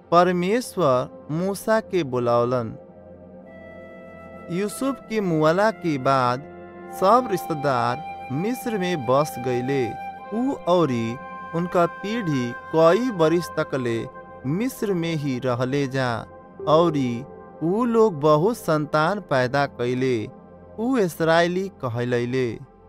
परमेश्वर मूसा के बुलावलन यूसुफ के मुआला के बाद सब रिश्तेदार मिस्र में बस गईले ऊ औरी उनका पीढ़ी कई बरिस तकले मिस्र में ही रहले जा औरी ऊ लोग बहुत संतान पैदा कैले ऊ इसराइली कहलैले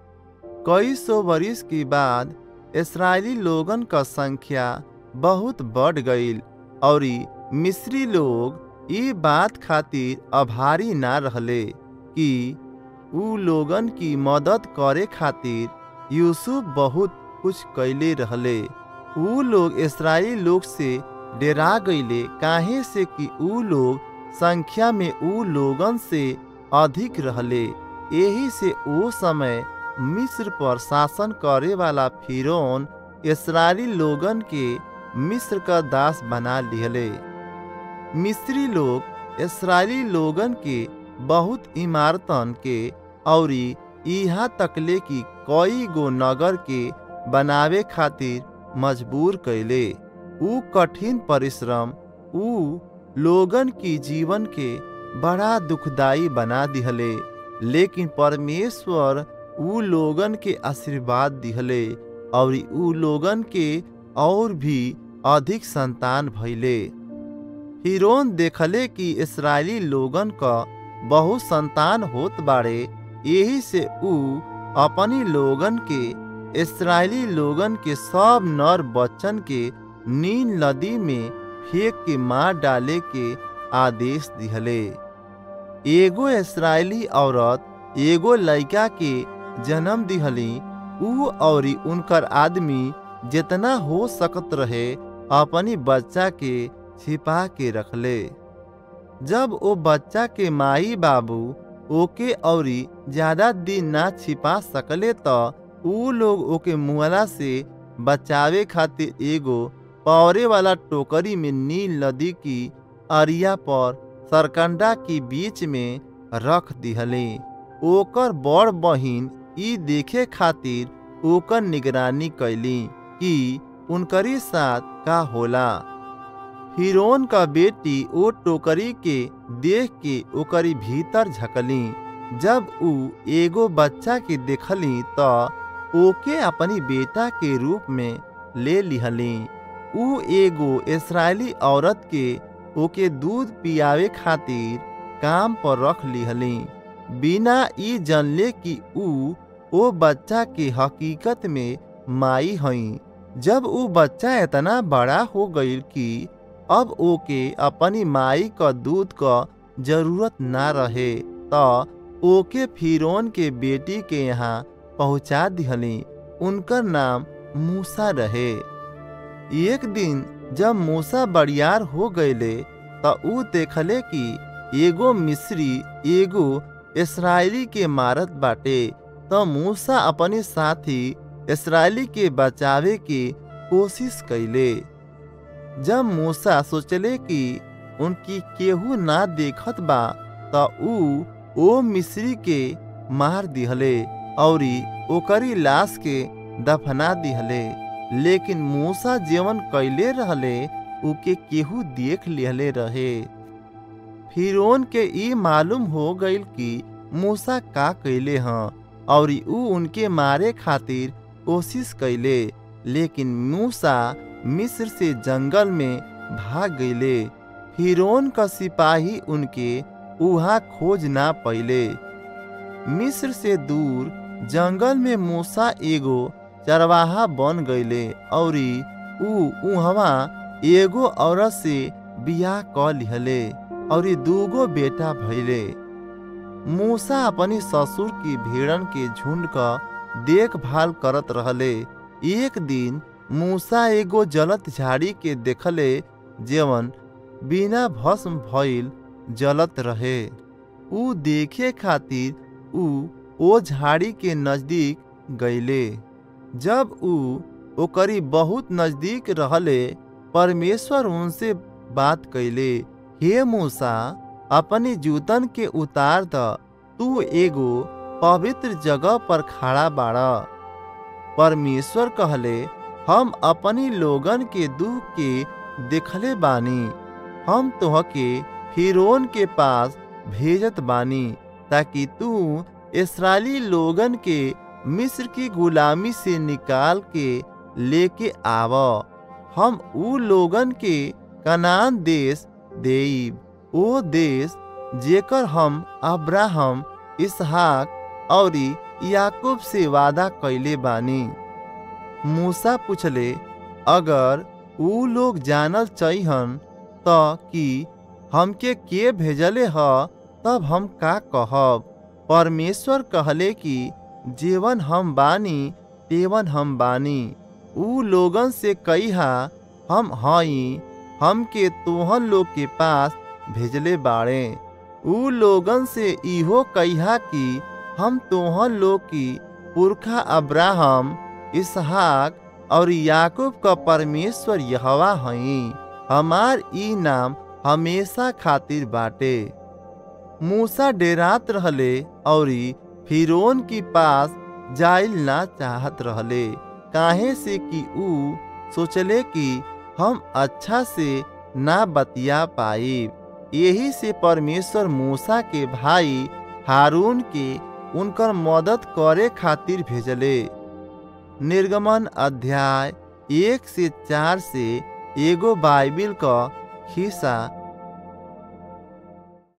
कई सौ बरिस के बाद इसराइली लोगन का संख्या बहुत बढ़ गईल औरी मिस्री लोग ई बात खातिर आभारी ना रहले कि ऊ लोगन की मदद करे खातिर यूसुफ बहुत कुछ कैले रहले ऊ लोग इसराइली लोग से डेरा गईले काहे से कि ऊ लोग संख्या में ऊ लोगन से अधिक रहले यही से ओ समय मिस्र पर शासन करे वाला फिरौन इसराइली लोगन के मिस्र का दास बना लिहले मिस्री लोग इसराइली लोगन के बहुत इमारतन के औरी यहाँ तकले की कई गो नगर के बनावे खातिर मजबूर कैले ऊ कठिन परिश्रम ऊ लोगन की जीवन के बड़ा दुखदाई बना दिहले लेकिन परमेश्वर ऊ लोगन के आशीर्वाद दिहले और ऊ लोगन के और भी अधिक संतान भइले हिरोन देखले कि इसराइली लोगन का बहुत संतान होत बाड़े यही से ऊ अपनी लोगन के इसराइली लोगन के सब नर बच्चन के नील नदी में फेंक के मार डाले के आदेश दिहले एगो इसराइली औरत एगो लड़का के जन्म दिहली ऊ और उनकर आदमी जितना हो सकत रहे अपनी बच्चा के छिपा के रखले जब वो बच्चा के माई बाबू ओके औरी ज्यादा दिन ना छिपा सकले तो ऊ लोग ओके मुआला से बचावे खातिर एगो पौरे वाला टोकरी में नील नदी की अरिया पर सरकंडा के बीच में रख दिहले ओकर बड़ बहिन ई देखे खातिर ओकर निगरानी कैली कि उनकरी साथ का होला हिरोन का बेटी ओ टोकरी के देख के ओकरी भीतर झकली जब ऊ एगो बच्चा के देखली तो ओके अपनी बेटा के रूप में ले लिहली ऊ एगो इसराइली औरत के ओके दूध पियावे खातिर काम पर रख लिहली बिना ई जानले कि ऊ ओ बच्चा के हकीकत में माई हई जब ऊ बच्चा इतना बड़ा हो गईल कि अब ओके अपनी माई का दूध का जरूरत ना रहे तो ओके फिरौन के बेटी के यहाँ पहुँचा दिहली उनकर नाम मूसा रहे एक दिन जब मूसा बड़ियार हो गईले तो ऊ देखले कि एगो मिस्री एगो इसराइली के मारत बाटे तो मूसा अपने साथी इसराइली के बचावे के कोशिश कैले जब मूसा सोचले कि उनकी केहू ना देखत बा तो ऊ ओ मिस्री के मार दिहले औरी ओकरी लाश के दफना दिहले लेकिन मूसा जीवन कैले रहले उके केहू देख लिहले रहे फिरौन के ई मालूम हो गईल कि मूसा का कैले हैं और ऊ उनके मारे खातिर कोशिश कैले लेकिन मूसा मिस्र से जंगल में भाग गईले फिरौन का सिपाही उनके उहा खोज ना पैले मिस्र से दूर जंगल में मूसा एगो चरवाहा बन गईले और ऊ उहवा एगो औरत से बियाह क लिहले और दूगो बेटा भइले मूसा अपनी ससुर की भेड़न के झुंड का देखभाल करत रहले एक दिन मूसा एगो जलत झाड़ी के देखले जेवन बिना भस्म भइल जलत रहे ऊ देखे खातिर ऊ ओ झाड़ी के नजदीक गईले जब ऊ ओकरी बहुत नजदीक रहले परमेश्वर उनसे बात कैले हे मूसा अपनी जूतन के उतार द तू एगो पवित्र जगह पर खड़ा बाड़ा परमेश्वर कहले हम अपनी लोगन के दुख के देखले बानी हम तोहके फिरौन के पास भेजत बानी ताकि तू इसराइली लोगन के मिस्र की गुलामी से निकाल के लेके आव हम ऊ लोगन के कनान देश देब ओ देश जेकर हम अब्राहम इसहाक और याकूब से वादा कैले बानी मूसा पूछले अगर ऊ लोग जानल चाहिहन त कि हमके के भेजले ह तब हम का कहब परमेश्वर कहले कि जेवन हम बानी तेवन हम बानी ऊ लोगन से कहिहा हम हई हमके तोहन लोग के पास भेजले बाड़े ऊ लोगन से इहो कहिहा कि हम तोहन लोग की पुरखा अब्राहम इसहाक और याकूब का परमेश्वर यहवा हई हमार ई नाम हमेशा खातिर बाटे मूसा डेरात रहले और फिरौन की पास जाइल ना चाहत रहले काहे से कि ऊ सोचले कि हम अच्छा से ना बतिया पाइब यही से परमेश्वर मूसा के भाई हारून के उनकर मदद करे खातिर भेजले निर्गमन अध्याय एक से चार से एगो बाइबिल का हिस्सा